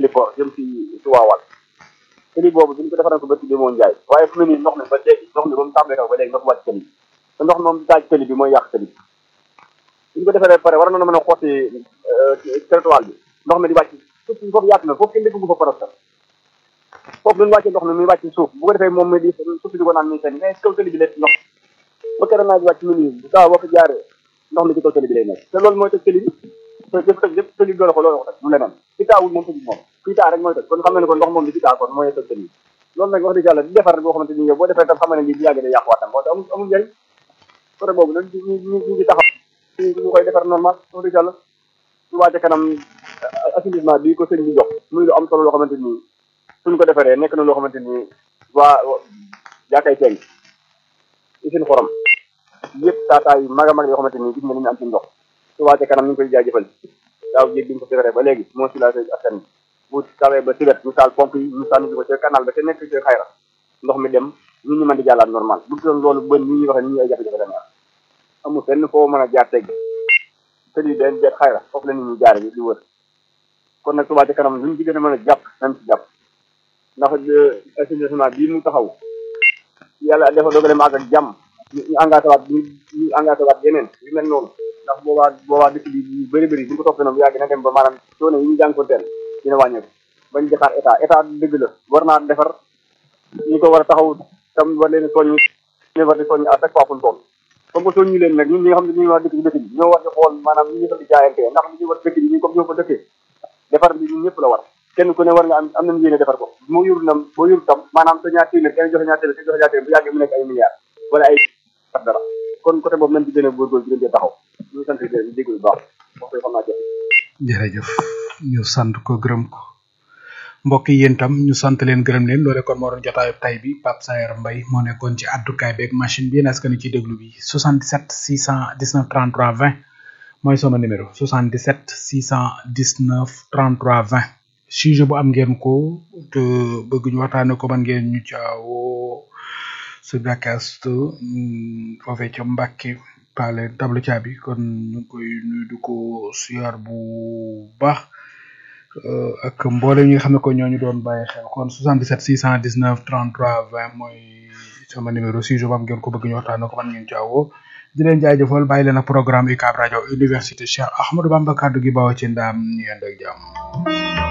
Djilipor jëm ci ci waawal tëli boobu bi ñu ko defaral ko bëtt bi moo njaay waaye fu mu ne nii ndox mi ba léegi ndox mi ba mu tàmbalee taw ba léegi ndox wàcc tëli bi te ndox moom daaj tëli bi mooy yàq tëli bi bi ñu ko defaree pare war na mën a xotti territoire bi ndox mi di wàcc suuf si foofu yaatu na foofu kenn déggu fa parastal foofu duñu wàccee ndox mi muy wàcc suuf bu ko defee moom mi di suuf si di ko naan muy seen mais kaw tëli bi lépp ndox ba keroog naa di wàcc mu nii bu saa boo ko jaaree ndox mi ci kaw tëli bi lay nekk te loolu mooy tëj tëli bi te lépp tëj lépp tëli doole ko loolu ko tëj mu leneen fi taawul moom tëj moom fii taa rek mooy tëj kon xam na ne kon ndox moom bi fi taa kon mooy tëj tëli bi loolu nag wax dëgg yàlla di defar boo xamante ni yow boo defee tam xam ne lii bu yàggee day yàquwaatam moo tax amul amul njëriñ côté boobu nag ñu ñu ñu ngi taxaw ñu koy defar normal wax dëgg yàlla su wàcce kanam assainissement bi ko sëñ bi jox muy lu am solo loo xamante ni suñ ko defaree nekk na loo xamante ni waa jaakay teeng usine xorom yëpp taataa yu mag a mag yoo xamante ni gis nga ni ñu am ci ndox su wàcce kanam ñu ngi koy jaajëfal daaw jéeg bi ñu ko defaree ba léegi moo si la askan bi bu tawee ba si wet ñu taal pompe yi ñu sànni ko ca canal ba te nekk ci xayra ndox mi dem ñu ñu mën di jàllaat normal bu doon loolu bën ñi ñuy waxee ni ñu ay jafe-jafe dana am amul fenn foo mën a jaar teg te lii den jet xayra foofu la nit ñi jaare di wër kon nag Touba ca kanam luñ ci gën a mën a jàpp nañ ci jàpp ndax assainissement bii mu taxaw yàlla dafa dogale ma ak ak jàmm ñu engagé waat ñu ñu engagé waat yeneen yu mel noonu ndax boobaa boobaa dëkk bi yu bëri bëri bu ñu ko toppee noonu yàgg na dem ba maanaam coono yi ñu jànkonteel dina wàññeeku bañ di xaar état état dëgg la war naa defar ñi ko war a taxaw tam war leen soññi ñu war di soññi à chaque fois fu ñu toll comme que soññi leen nag ñun ñi nga xam ne ñu war dëkk bi dëkk bi ñoo war di xool maanaam ñi ñu fa di jaayante ndax li ñu war dëkk bi ñu comme ñoo ko dëkkee defar bi ñun ñëpp la war kenn ku ne war nga am am nañu yéene defar ko moo yurul nam boo yurul tam maanaam sa ñaar téeméer kenn joxe ñaar téeméer kenn joxe ñaar téeméer bu yàggee mu nekk ay milliards wala ay dara kon côté boobu nañ ci gën a góorgóorlu gën cee taxaw ñu sant di déglu bu baax wax koy xam naa jëf jërëjëf ñu sant ko gërëm ko mbokk yi yéen tam ñu sant leen gërëm leen loole kon moo doon jotaayu tay bi Pape Sayer Mbaye moo nekkoon ci addukaay beeg machine bi est-ce que ni ci déglu bi 77 619 33 20 mooy sama numéro 77 619 33 20 sujet bu am ngeen ko te bëgg ñu waxtaane ko man ngeen ñu caawoo su dakast foofee ca Mbàkke pale tablu caabi kon ñu ngi koy nuyu di ko siyaar bu baax ak mboole ñi nga xam ne ko ñooñu doon bàyyi xel kon 77 619 33 20 mooy sama numéro sujet bu am ngeen ko bëgg ñu waxtaane ko man ngeen caawoo di leen jaajëfal bàyyi leen ak programme UCAB rajo université Cheikh Ahmadou Bamba kaddu gi bawoo ci ndaam ñu yend ak jàmm